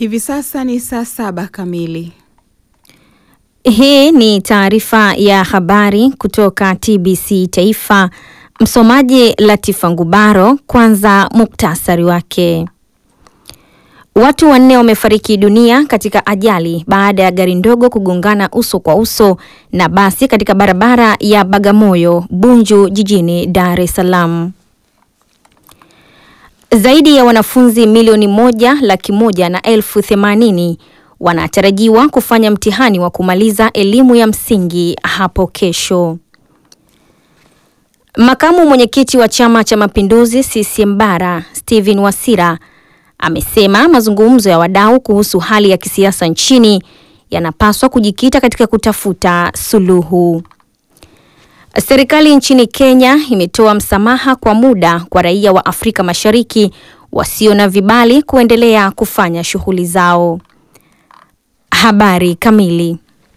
Hivi sasa ni saa saba kamili. Hii ni taarifa ya habari kutoka TBC Taifa. Msomaji Latifa Ngubaro. Kwanza muktasari wake. Watu wanne wamefariki dunia katika ajali baada ya gari ndogo kugongana uso kwa uso na basi katika barabara ya Bagamoyo Bunju jijini Dar es Salaam. Zaidi ya wanafunzi milioni moja laki moja na elfu themanini wanatarajiwa kufanya mtihani wa kumaliza elimu ya msingi hapo kesho. Makamu mwenyekiti wa Chama cha Mapinduzi CCM Bara, Stephen Wasira amesema mazungumzo ya wadau kuhusu hali ya kisiasa nchini yanapaswa kujikita katika kutafuta suluhu. Serikali nchini Kenya imetoa msamaha kwa muda kwa raia wa Afrika Mashariki wasio na vibali kuendelea kufanya shughuli zao. Habari kamili.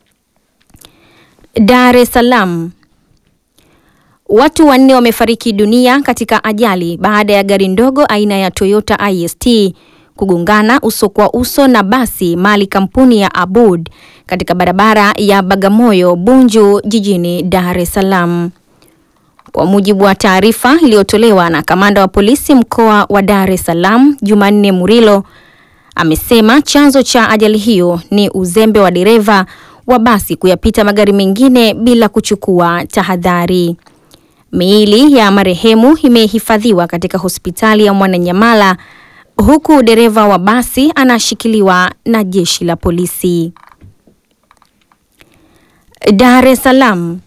Dar es Salaam. Watu wanne wamefariki dunia katika ajali baada ya gari ndogo aina ya Toyota IST kugongana uso kwa uso na basi mali kampuni ya Abud katika barabara ya Bagamoyo Bunju jijini Dar es Salaam. Kwa mujibu wa taarifa iliyotolewa na kamanda wa polisi mkoa wa Dar es Salaam Jumanne Murilo amesema chanzo cha ajali hiyo ni uzembe wa dereva wa basi kuyapita magari mengine bila kuchukua tahadhari. Miili ya marehemu imehifadhiwa katika hospitali ya Mwananyamala huku dereva wa basi anashikiliwa na jeshi la polisi. Dar es Salaam.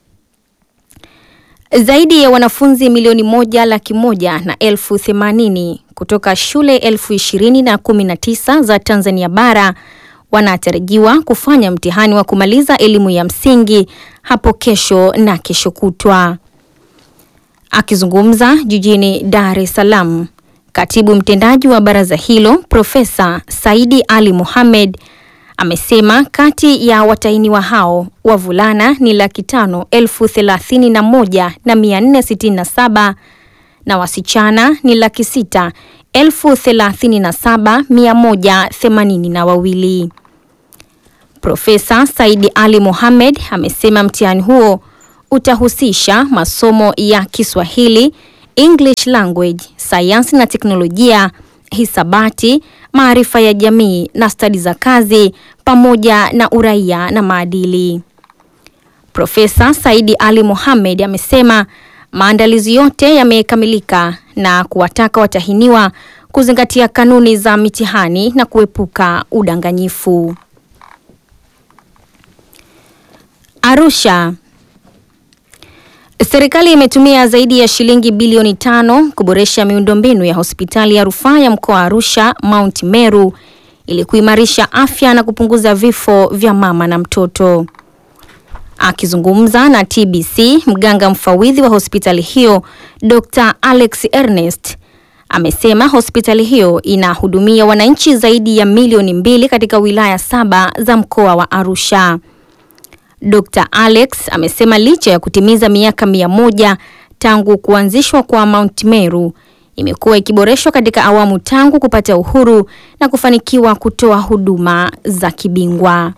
Zaidi ya wanafunzi milioni moja laki moja na elfu themanini kutoka shule elfu ishirini na kumi na tisa za Tanzania bara wanatarajiwa kufanya mtihani wa kumaliza elimu ya msingi hapo kesho na kesho kutwa. Akizungumza jijini Dar es Salaam, katibu mtendaji wa baraza hilo Profesa Saidi Ali Mohamed amesema kati ya watahiniwa hao wavulana ni laki tano elfu thelathini na moja na mia nne sitini na saba na wasichana ni laki sita elfu thelathini na saba mia moja themanini na wawili. Profesa Saidi Ali Mohamed amesema mtihani huo utahusisha masomo ya Kiswahili, English language, sayansi na teknolojia, hisabati, maarifa ya jamii na stadi za kazi pamoja na uraia na maadili. Profesa Saidi Ali Mohamed amesema maandalizi yote yamekamilika na kuwataka watahiniwa kuzingatia kanuni za mitihani na kuepuka udanganyifu. Arusha. Serikali imetumia zaidi ya shilingi bilioni tano kuboresha miundombinu ya hospitali ya rufaa ya mkoa wa Arusha Mount Meru ili kuimarisha afya na kupunguza vifo vya mama na mtoto. Akizungumza na TBC, mganga mfawidhi wa hospitali hiyo Dr. Alex Ernest amesema hospitali hiyo inahudumia wananchi zaidi ya milioni mbili katika wilaya saba za mkoa wa Arusha. Dr. Alex amesema licha ya kutimiza miaka mia moja tangu kuanzishwa kwa Mount Meru imekuwa ikiboreshwa katika awamu tangu kupata uhuru na kufanikiwa kutoa huduma za kibingwa.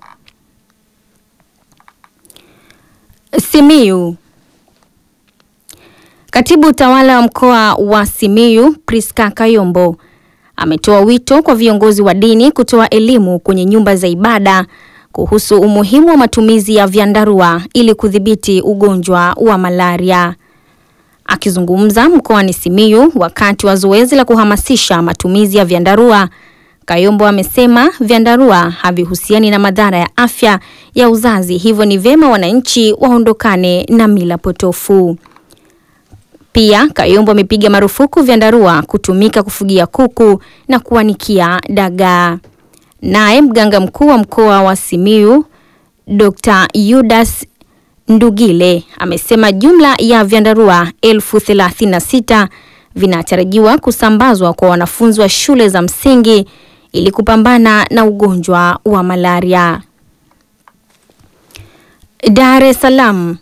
Simiyu. Katibu tawala wa mkoa wa Simiyu Priska Kayombo ametoa wito kwa viongozi wa dini kutoa elimu kwenye nyumba za ibada kuhusu umuhimu wa matumizi ya vyandarua ili kudhibiti ugonjwa wa malaria. Akizungumza mkoani Simiyu wakati wa zoezi la kuhamasisha matumizi ya vyandarua, Kayombo amesema vyandarua havihusiani na madhara ya afya ya uzazi, hivyo ni vyema wananchi waondokane na mila potofu. Pia Kayombo amepiga marufuku vyandarua kutumika kufugia kuku na kuanikia dagaa. Naye mganga mkuu wa mkoa wa Simiyu Dr. Yudas Ndugile amesema jumla ya vyandarua elfu thelathini na sita vinatarajiwa kusambazwa kwa wanafunzi wa shule za msingi ili kupambana na ugonjwa wa malaria. Dar es Salaam.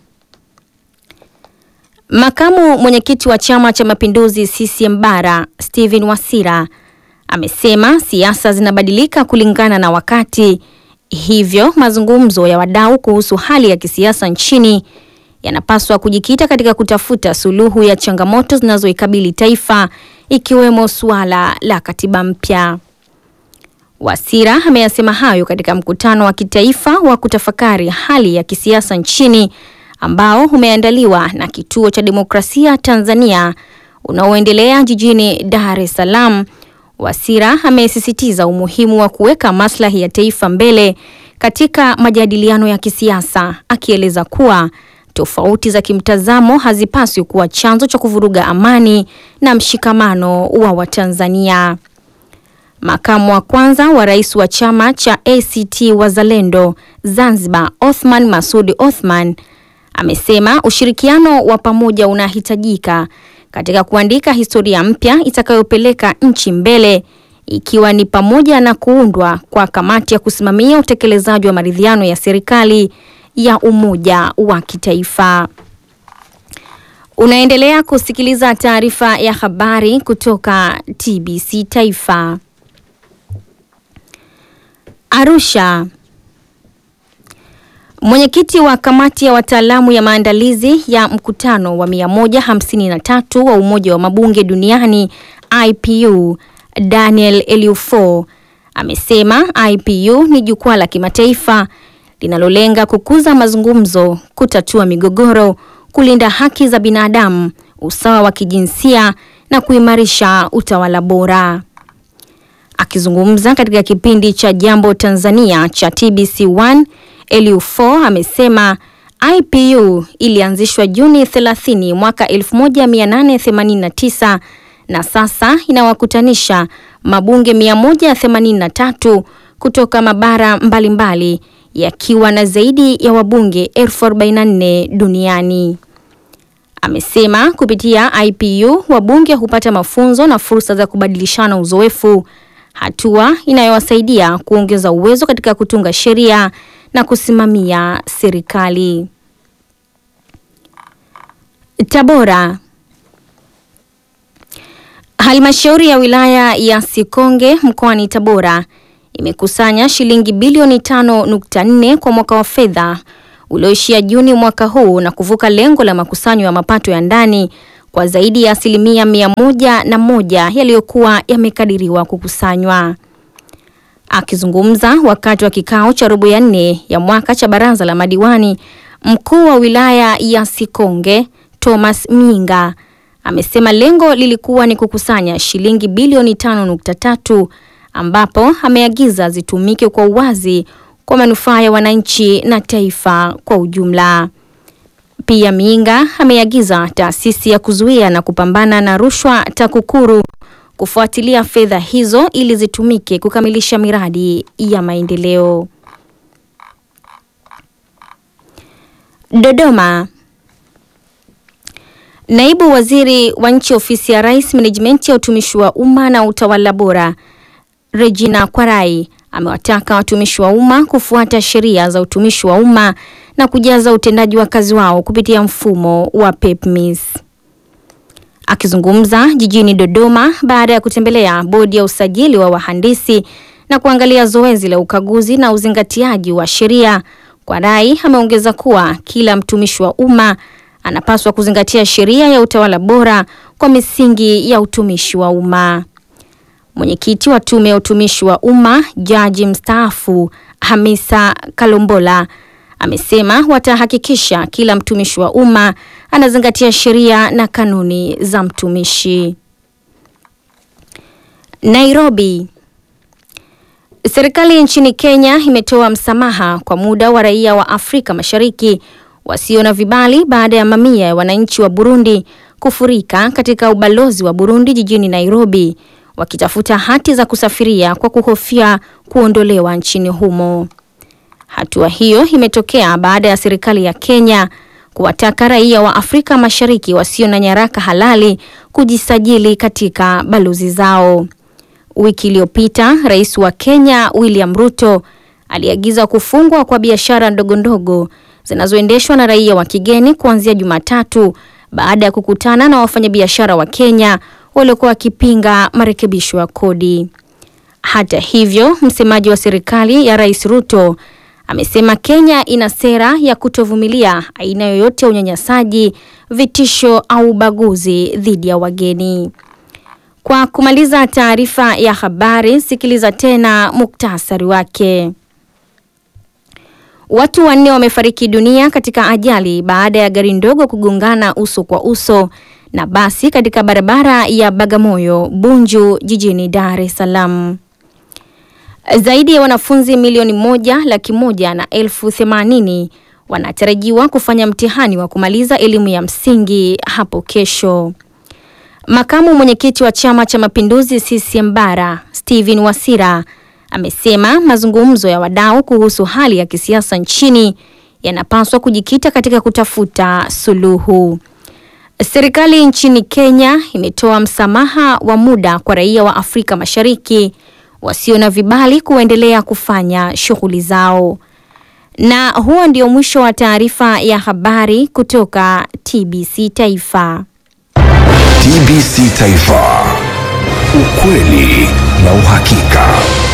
Makamu mwenyekiti wa Chama cha Mapinduzi CCM Bara, Stephen Wasira amesema siasa zinabadilika kulingana na wakati, hivyo mazungumzo ya wadau kuhusu hali ya kisiasa nchini yanapaswa kujikita katika kutafuta suluhu ya changamoto zinazoikabili taifa ikiwemo suala la katiba mpya. Wasira ameyasema hayo katika mkutano wa kitaifa wa kutafakari hali ya kisiasa nchini ambao umeandaliwa na Kituo cha Demokrasia Tanzania unaoendelea jijini Dar es Salaam. Wasira amesisitiza umuhimu wa kuweka maslahi ya taifa mbele katika majadiliano ya kisiasa, akieleza kuwa tofauti za kimtazamo hazipaswi kuwa chanzo cha kuvuruga amani na mshikamano wa Watanzania. Makamu wa kwanza wa rais wa chama cha ACT Wazalendo Zanzibar, Othman Masudi Othman, amesema ushirikiano wa pamoja unahitajika katika kuandika historia mpya itakayopeleka nchi mbele, ikiwa ni pamoja na kuundwa kwa kamati ya kusimamia utekelezaji wa maridhiano ya serikali ya umoja wa kitaifa. Unaendelea kusikiliza taarifa ya habari kutoka TBC Taifa. Arusha. Mwenyekiti wa kamati ya wataalamu ya maandalizi ya mkutano wa 153 wa Umoja wa Mabunge Duniani IPU, Daniel Eliufo amesema IPU ni jukwaa la kimataifa linalolenga kukuza mazungumzo, kutatua migogoro, kulinda haki za binadamu, usawa wa kijinsia na kuimarisha utawala bora. Akizungumza katika kipindi cha Jambo Tanzania cha TBC1, Eliufo amesema IPU ilianzishwa Juni 30 mwaka 1889 na sasa inawakutanisha mabunge 183 kutoka mabara mbalimbali yakiwa na zaidi ya wabunge elfu 44 duniani. Amesema kupitia IPU wabunge hupata mafunzo na fursa za kubadilishana uzoefu, hatua inayowasaidia kuongeza uwezo katika kutunga sheria na kusimamia serikali. Tabora. Halmashauri ya wilaya ya Sikonge mkoani Tabora imekusanya shilingi bilioni 5.4 kwa mwaka wa fedha ulioishia Juni mwaka huu na kuvuka lengo la makusanyo ya mapato ya ndani kwa zaidi ya asilimia mia moja na moja yaliyokuwa yamekadiriwa kukusanywa. Akizungumza wakati wa kikao cha robo ya nne ya mwaka cha baraza la madiwani, mkuu wa wilaya ya Sikonge Thomas Minga amesema lengo lilikuwa ni kukusanya shilingi bilioni 5.3 ambapo ameagiza zitumike kwa uwazi kwa manufaa ya wananchi na taifa kwa ujumla. Pia Minga ameagiza taasisi ya kuzuia na kupambana na rushwa TAKUKURU kufuatilia fedha hizo ili zitumike kukamilisha miradi ya maendeleo. Dodoma. Naibu Waziri wa Nchi Ofisi ya Rais, Menejimenti ya Utumishi wa Umma na Utawala Bora, Regina Kwarai amewataka watumishi wa umma kufuata sheria za utumishi wa umma na kujaza utendaji wa kazi wao kupitia mfumo wa PEPMIS. Akizungumza jijini Dodoma baada ya kutembelea bodi ya usajili wa wahandisi na kuangalia zoezi la ukaguzi na uzingatiaji wa sheria, Kwarai ameongeza kuwa kila mtumishi wa umma anapaswa kuzingatia sheria ya utawala bora kwa misingi ya utumishi wa umma. Mwenyekiti wa Tume ya Utumishi wa Umma, Jaji mstaafu Hamisa Kalombola amesema watahakikisha kila mtumishi wa umma anazingatia sheria na kanuni za mtumishi. Nairobi. Serikali nchini Kenya imetoa msamaha kwa muda wa raia wa Afrika Mashariki wasio na vibali baada ya mamia ya wananchi wa Burundi kufurika katika ubalozi wa Burundi jijini Nairobi wakitafuta hati za kusafiria kwa kuhofia kuondolewa nchini humo. Hatua hiyo imetokea baada ya serikali ya Kenya kuwataka raia wa Afrika Mashariki wasio na nyaraka halali kujisajili katika balozi zao. Wiki iliyopita, Rais wa Kenya William Ruto aliagiza kufungwa kwa biashara ndogo ndogo zinazoendeshwa na raia wa kigeni kuanzia Jumatatu baada ya kukutana na wafanyabiashara wa Kenya waliokuwa wakipinga marekebisho ya kodi. Hata hivyo, msemaji wa serikali ya Rais Ruto amesema Kenya ina sera ya kutovumilia aina yoyote ya unyanyasaji, vitisho au ubaguzi dhidi ya wageni. Kwa kumaliza taarifa ya habari, sikiliza tena muktasari wake. Watu wanne wamefariki dunia katika ajali baada ya gari ndogo kugongana uso kwa uso na basi katika barabara ya Bagamoyo Bunju jijini Dar es Salaam. Zaidi ya wanafunzi milioni moja laki moja na elfu themanini wanatarajiwa kufanya mtihani wa kumaliza elimu ya msingi hapo kesho. Makamu mwenyekiti wa Chama cha Mapinduzi CCM Bara, Stephen Wasira amesema mazungumzo ya wadau kuhusu hali ya kisiasa nchini yanapaswa kujikita katika kutafuta suluhu. Serikali nchini Kenya imetoa msamaha wa muda kwa raia wa Afrika Mashariki wasio na vibali kuendelea kufanya shughuli zao. Na huo ndio mwisho wa taarifa ya habari kutoka TBC Taifa. TBC Taifa. Ukweli na uhakika.